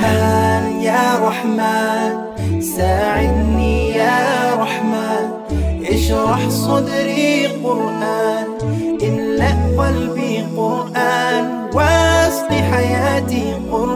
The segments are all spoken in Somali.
رحمن يا رحمن ساعدني يا رحمن اشرح صدري قرآن املأ قلبي قرآن واسق حياتي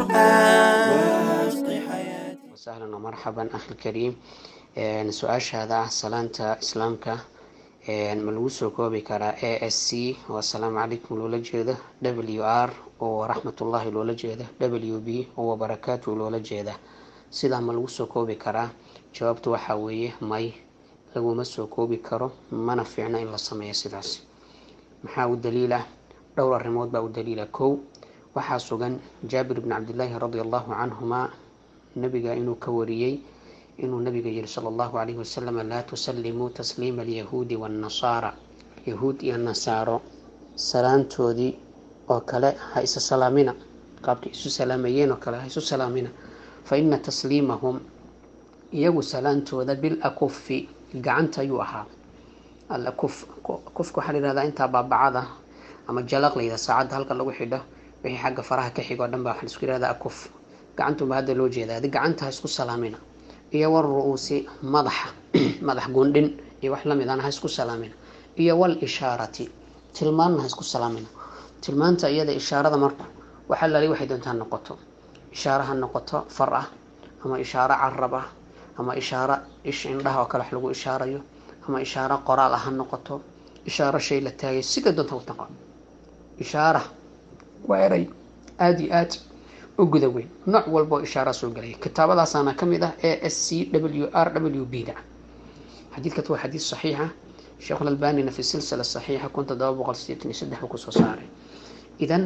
قرآن واسق حياتي وسهلا ومرحبا أخي الكريم Een, su-aashaada ah salaanta islaamka een, ma lagu soo koobi karaa a s c oo asalaamu calaykum loola jeeda w r oo raxmatullahi loola jeeda w b oo wabarakaatu loola jeeda sidaa ma lagu soo koobi karaa jawaabtu waxaa weeye may laguma soo koobi karo mana fiicno in la sameeyo sidaas maxaa u daliila dhowr arrimood baa u daliila kow waxaa sugan jaabir bni cabdillaahi radi allahu canhuma nabiga inuu ka wariyey inuu nabiga yihi sala allahu calayhi wasalam laa tusallimuu tasliima alyahuudi waannasaara yahuud iyo nasaaro salaantoodii oo kale ha isa salaamina qaabkay isu salaamayeen oo kale ha isu salaamina fa ina tasliimahum iyagu salaantooda bilakufi gacanta ayuu ahaa alakuf kufka waxaa la yihahdaa intaa baabacada ama jalaq la yidhaha saacadda halka lagu xidho wixii xagga faraha ka xig oo dhan baa waxaa la isku yihahdaa akuf gacantunba hadda loo jeedaa adi gacanta ha isku salaamina iyo wal ru-uusi madaxa madax gundhin iyo wax lamid aan ha isku salaamina iyo wal ishaarati tilmaanna ha isku salaamina tilmaanta iyada ishaarada marku waxaa lali waxay doontaa noqoto ishaaro ha noqoto far ah ama ishaaro carab ah ama ishaaro ish indhaha oo kale wax lagu ishaarayo ama ishaaro qoraal ah ha noqoto ishaaro shay la taagay sida doonta u taqo ishaara waa eray aada iyo aad u guda weyn nooc walboo ishaara soo gelaya kitaabadaasaana ka mid ah a s c w r w b da xadiidkat waa xadiid saxiixa sheekhulalbanina fi silsila saxiixa kun todoba boqol sideetan iyo saddex buu kusoo saaray idan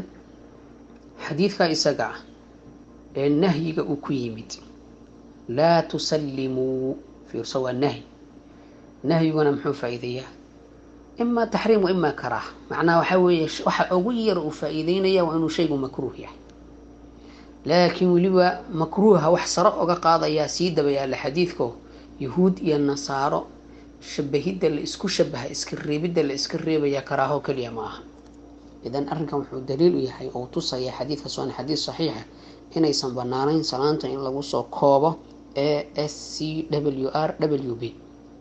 xadiidka isaga ah ee nahyiga uu ku yimid laa tusallimuu fiirso waa nahyi nahyiguna muxuu faa-iideeyaa imaa taxriim wa imaa karaaha macnaha waxaa weeye waxa ugu yar uu faa-iideynaya waa inuu shaygu makruuh yahay laakiin weliba makruuha wax saro oga qaadayaa sii dabayaala xadiidko yahuud iyo nasaaro shabahidda la isku shabaha iska reebidda la iska reebaya karaaho keliya ma aha idan arrinkan wuxuu daliil u yahay oo tusaya xadiidkaas waana xadiid saxiixa inaysan banaanayn salaanta in lagu soo koobo a s c w r w b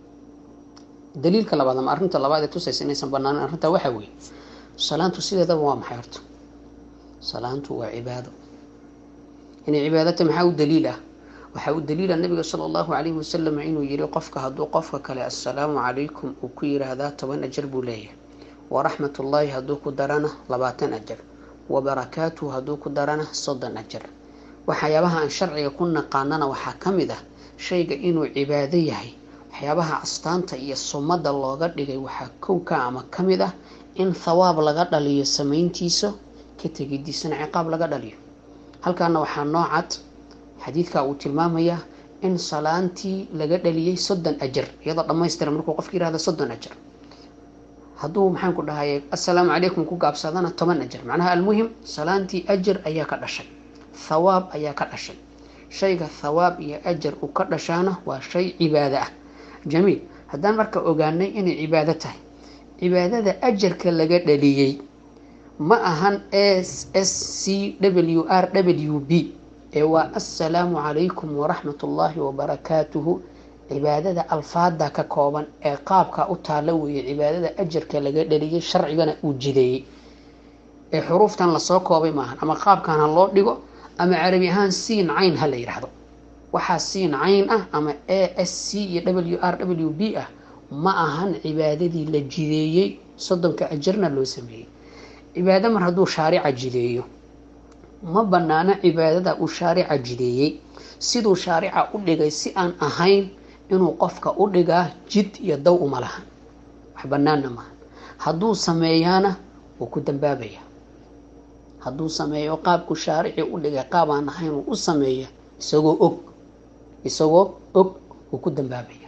daliilka labaad ama arrinta labaad ee tusaysa inaysan banaanayn arrintaa waxaa weeye salaantu sideedaba waa maxay horta salaantu waa cibaado inay cibaadata maxaa u daliil ah waxaa u daliila nabiga sala allahu calayhi wasalam inuu yihi qofka hadduu qofka kale assalaamu calaykum uu ku yiraahdaa toban ajar buu leeyahay waraxmat ullaahi hadduu ku darana labaatan ajar wabarakaatuhu hadduu ku darana soddon ajar waxyaabaha aan sharciga ku naqaanana waxaa ka mid ah shayga inuu cibaado yahay waxyaabaha astaanta iyo sumadda looga dhigay waxaa kowka ama ka mid ah in thawaab laga dhaliyo samayntiisa ka tegidiisana ciqaab laga dhaliyo halkaana waxaa noocad xadiidka uu tilmaamayaa in salaantii laga dhaliyey soddon ajar iyadoo dhammaystiran markuu qofka yihahdo soddon ajar hadduu maxaan ku dhahay assalaamu calaykum ku gaabsadana toban ajar macnaha almuhim salaantii ajar ayaa ka dhashay thawaab ayaa ka dhashay shayga thawaab iyo ajar uu ka dhashaana waa shay cibaado ah jamiil haddaan marka ogaanay inay cibaado tahay cibaadada ajarka laga dhaliyey ma ahan s s c w r w b ee waa assalaamu calaykum waraxmat ullaahi wabarakaatuhu cibaadada alfaada ka kooban ee qaabka u taalla weeye cibaadada ajarka laga dhaliyay sharcigana uu jideeyey ee xuruuftan lasoo koobay maahan ama qaabkan ha loo dhigo ama carabi ahaan siin cayn ha la yidhaahdo waxaa siin cayn ah ama a s c iyo w r w b ah ma ahan cibaadadii la jideeyey soddonka ajarna loo sameeyey cibaado mar hadduu shaarica jideeyo ma banaano cibaadada uu shaarica jideeyey siduu shaarica u dhigay si aan ahayn inuu qofka u dhigaa jid iyo daw uma lahan wax banaanna maaha hadduu sameeyaana wuu ku dambaabaya hadduu sameeyo qaabku shaarici u dhigay qaab aan ahayn uu u sameeya isagoo og isagoo og wuu ku dambaabaya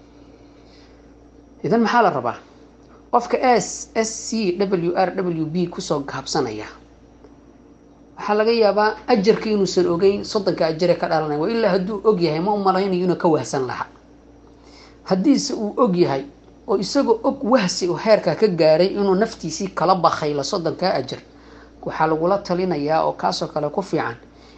idan maxaa la rabaa qofka s s c w r w b kusoo gaabsanaya waxaa laga yaabaa ajarka inuusan ogeyn soddonka ajare ka dhalanay waa ilaa hadduu og yahay ma u malaynayo inuu ka wahsan lahaa haddiise uu og yahay oo isagoo og wahsi oo heerkaa ka gaaray inuu naftiisii kala bakaylo soddonkaa ajar waxaa lagula talinayaa oo kaasoo kale ku fiican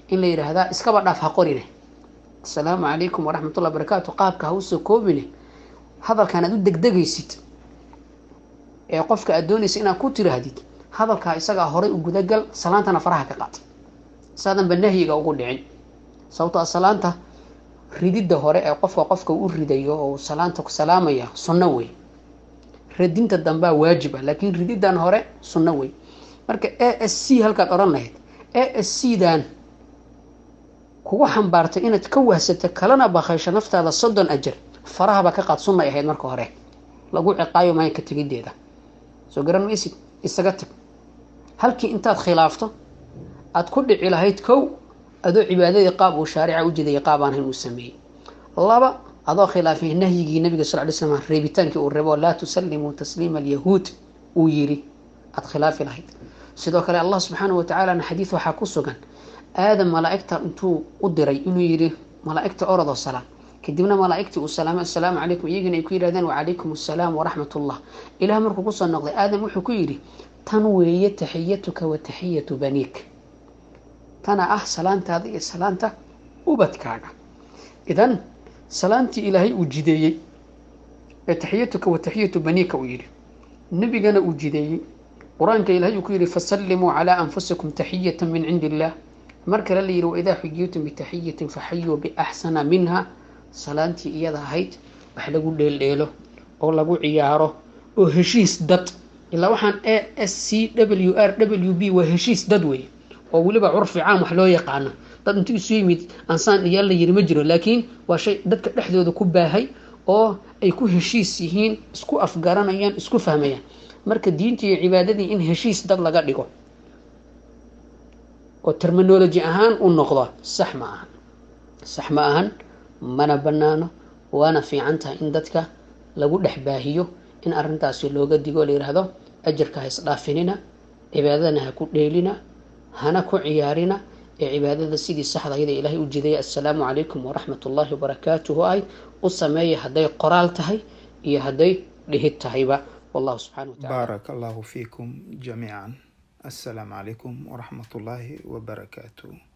in la yidhaahdaa iskaba dhaaf ha qorine asalaamu calaykum waraxmatullah barakaatu qaabka ha usoo koobine hadalkan aad u degdegaysid ee qofka aad doonaysa inaad ku tiraahdid hadalkaa isagaa horay u gudagal salaantana faraha ka qaad saadanba nahyiga ugu dhicin sababto a salaanta rididda hore ee qofka qofka u ridayo oo salaanta ku salaamaya sunno wey radinta dambaa waajib ah laakiin rididdan hore sunno wey marka a s c halkaad odhan lahayd a s c dan kugu xambaartay inaad ka wahsato kalena bakaysho naftaada soddon ajar farahaba ka qaad sunnay ahayd marka hore lagu ciqaayo maayo ka tegideeda soo garan maysid isaga tag halkii intaad khilaafto aada ku dhici lahayd kow adoo cibaadadii qaab uu shaarica u jidaya qaab aan ahayn uu sameeyey laba adoo khilaafay nahyigii nabiga sal ly slam reebitaankii uu reebo laa tusallimuu tasliima alyahuud uu yiri aada khilaafi lahayd sidoo kale allah subxaanahu watacaalana xadiid waxaa ku sugan aadam malaa-igta intuu u diray inuu yidhi malaa-igta orodoo salaam kadibna malaa-igtii uu salaamay assalaamu calaykum iyagina ay ku yidhahdeen wacalaykum assalaam waraxmat ullah ilaah markuu kusoo noqday aadam wuxuu ku yidhi tan weeye taxiyatuka wa taxiyatu baniik tana ah salaantaada iyo salaanta ubadkaaga idan salaantii ilaahay uu jideeyey ee taxiyatuka wa taxiyatu baniika uu yidhi nebigana uu jideeyey qur-aanka ilahay uu ku yidhi fasallimuu calaa anfusikum taxiyata min cindi illah mar kale la yidhi waidaa xuyitum bitaxiyatin faxayuu biaxsana minha salaantii iyada ahayd wax lagu dheeldheelo oo lagu ciyaaro oo heshiis dad ilaa waxaan a s c w r w b waa heshiis dad wey oo weliba curfi caam wax loo yaqaano dad intuu isu yimid ansaan iyaa la yiri ma jiro laakiin waa shay dadka dhexdooda ku baahay oo ay ku heshiis yihiin isku afgaranayaan isku fahmayaan marka diintii iyo cibaadadii in heshiis dad laga dhigo oo terminology ahaan u noqdo sax ma ahan sax ma ahan mana banaano waana fiican tahay in dadka lagu dhex baahiyo in arrintaasi looga digo la yidhaahdo ajarka ha isdhaafinina cibaadadana ha ku dheelina hana ku ciyaarina ee cibaadada sidii saxda ayada ilaahay u jidaya assalaamu calaykum waraxmat ullaahi wabarakaatuhu ahayd u sameeya hadday qoraal tahay iyo hadday dhihid tahayba wallahu subxana wa tacala بارك الله فيكم جميعا السلام عليكم ورحمة الله وبركاته